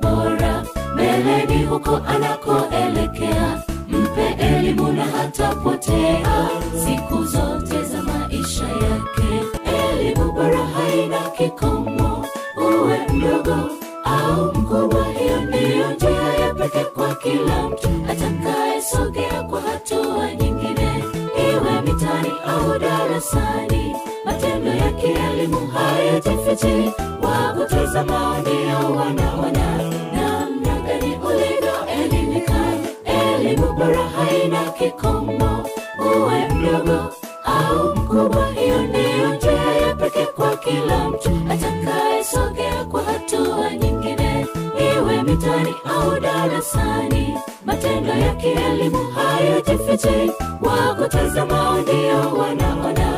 bora mbeleni huko anakoelekea mpe elimu na hatapotea siku zote za maisha yake elimu bora haina kikomo uwe mdogo au mkubwa hiyo ndiyo njia ya pekee kwa kila mtu atakayesogea kwa hatua nyingine iwe mitani au darasani matendo ya kielimu hayajifichi wakutazama ndio wanaona namna gani ulivyoelimika elimu bora haina kikomo uwe mdogo au mkubwa hiyo ndiyo njia ya pekee kwa kila mtu atakayesogea kwa hatua nyingine iwe mitani au darasani matendo ya kielimu hayajifichi wakutazama ndio wanaona